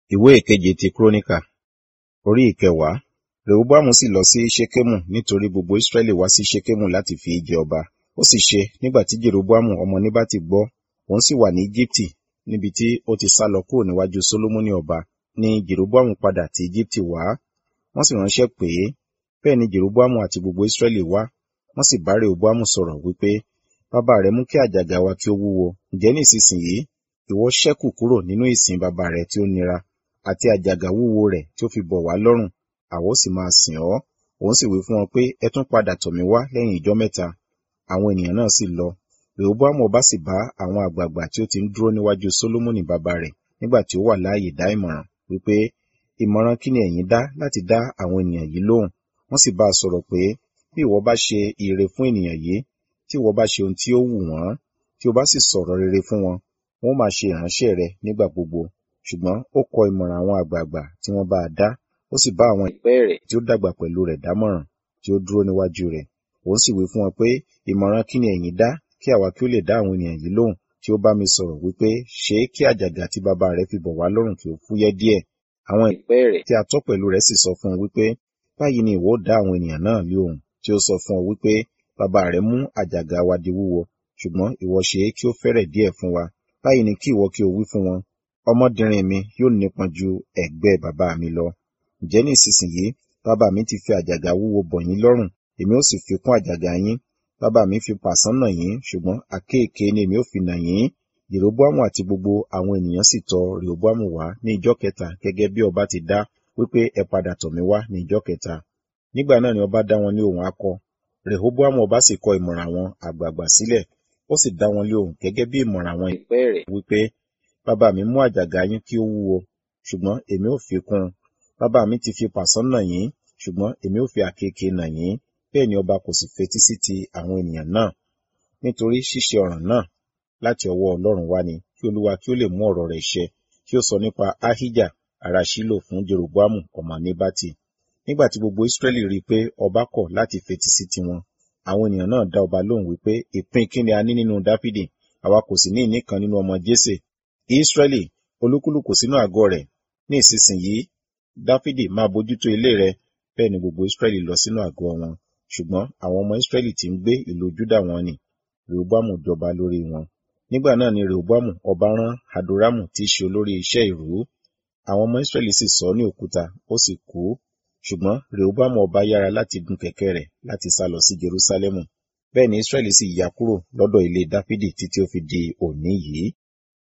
ìwé ìkeje ti kúrónìkà orí ìkẹwàá rehoboamu sì lọ sí ṣekemu nítorí gbogbo israẹli wá sí ṣekemu láti fi í jẹ ọba ó sì ṣe nígbà tí jeroboamu ọmọ nebati gbọ́ òun sì wà ní egypti níbi tí ó ti sá lọ kúrò níwájú solomoni ọba ni jeroboamu padà ti egypti wá wọ́n sì ránṣẹ́ pè é bẹ́ẹ̀ ni jeroboamu àti gbogbo israẹli wá wọ́n sì bá rehoboamu sọ̀rọ̀ wípé bàbá rẹ mú kí àjàgà wa kí ó wúwo ǹjẹ́ ní ìsinsìnyí ìwọ ṣẹ́kù kúrò nínú ìsìn bàbá rẹ tí ó nira àti àjàgà wúwo rẹ̀ tí ó fi bọ̀ wá lọ́rùn àwa ó sì máa sìn ọ́ òun sì wí fún wọn pé ẹ tún padà tọ̀ mí wá lẹ́yìn ìjọ́ mẹ́ta àwọn ènìyàn náà sì lọ rehoboamu ọba sì bá àwọn àgbààgbà tí ó ti ń dúró níwájú solomoni bàbá rẹ̀ nígbà tí ó wà láàyè dá ìmọ̀ràn wípé ìmọ̀ràn kí ni ẹ̀yin dá láti dá àwọn ènìyàn yìí lóhùn wọ́n sì bá a sọ̀rọ̀ pé bí ìwọ bá ṣe ire fún ènìyàn yìí tí ìwọ bá ṣe ohun tí ó wù wọ́n tí o bá sì sọ̀rọ̀ rere fún wọn wọn ó máa ṣe ìránṣẹ́ rẹ nígbà gbogbo ṣùgbọ́n ó kọ ìmọ̀ràn àwọn àgbààgbà tí wọ́n bá a dá ó sì bá àwọn ìpẹ́ rẹ̀ tí ó dàgbà pẹ̀lú rẹ̀ dámọ̀ràn tí ó dúró níwájú rẹ̀ òun sì wí fún wọn pé ìmọ̀ràn kí ni ẹ̀yin dá kí àwa kí ó lè dá àwọn ènìyàn yìí lóhùn tí ó bá mi sọ̀rọ̀ wípé ṣe é kí àjàgà tí bàbá rẹ̀ fi bọ̀ wá lọ́rùn kí ó fúyẹ́ díẹ̀ àwọn ìpẹ́ rẹ̀ tí a tọ́ pẹ̀lú rẹ̀ sì sọ fún un wípé báyìí ni ìwọ ó dá àwọn ènìyàn náà lóhùn tí ó sọ fún ọ wípé bàbá rẹ̀ mú àjàgà wa di wúwo ṣùgbọ́n ìwọ ṣe é kí ó fẹ́rẹ̀ díẹ̀ fún wa báyìí ni kí ìwọ kí o wí fún wọn ọmọdérin mi yóò nípọn ju ẹ̀gbẹ́ bàbá mi lọ ǹjẹ́ ní ìsinsìnyí bàbá mi ti fi àjàgà wúwo bọ̀ yín lọ́rùn èmi ó sì fi kún àjàgà yín bàbá mi fi pàṣán nà yín ṣùgbọ́n àkéèké ni èmi ó fi nà yín jeroboamu àti gbogbo àwọn ènìyàn sì tọ̀ rehoboamu wá ní ìjọ́ kẹta gẹ́gẹ́ bí ọba ti dá wípé ẹ padà tọ̀ mí wá ní ìjọ́ kẹta nígbà náà ni ọba dá wọn ní ohùn akọ rehoboamu ọba sì kọ ìmọ̀ràn àwọn àgbààgbà sílẹ̀ ó sì dá wọn lé ohùn gẹ́gẹ́ bí ìmọ̀ràn àwọn ìpẹ́ rẹ̀ wípé bàbá mi mú àjàgà yín kí ó wúwo ṣùgbọ́n èmi ò fi kún un bàbá mi ti fi pàṣán nà yín ṣùgbọ́n èmi ò fi àkekèé nà yín bẹ́ẹ̀ ni ọba kò sì fetí sí ti àwọn ènìyàn náà nítorí ṣíṣe ọ̀ràn náà láti ọwọ́ ọlọ́run wá ni kí olúwa kí ó lè mú ọ̀rọ̀ rẹ̀ ṣẹ kí ó sọ nípa ahijah ará ṣílò fún jeroboamu ọmọ nebati nígbà tí gbogbo israẹli rí i pé ọba kọ̀ láti fetí sí tiwọn àwọn ènìyàn náà dá ọba lóhùn wípé ìpín kí ni a ní nínú dáfídì àwa kò sì ní ìní kan nínú ọmọ jésè israẹli olúkúlùkù sínú àgọ́ rẹ̀ ní ìsinsìnyí dáfídì máa bójútó ilé rẹ̀ bẹ́ẹ̀ ni gbogbo israẹli lọ sínú àgọ́ wọn ṣùgbọ́n àwọn ọmọ israẹli tí ń gbé ìlú júdà wọn ni rehoboamu jọba lórí wọn nígbà náà ni rehoboamu ọba rán hadoramu tí í ṣe olórí iṣẹ́ ìrú àwọn ọmọ israẹli sì sọ ní òkúta ó sì kú ṣùgbọ́n rehoboamu ọba yára láti gun kẹ̀kẹ́ rẹ̀ láti sá lọ sí jerusalemu bẹ́ẹ̀ ni israẹli sì yà kúrò lọ́dọ̀ ilé dáfídì títí ó fi di òní yìí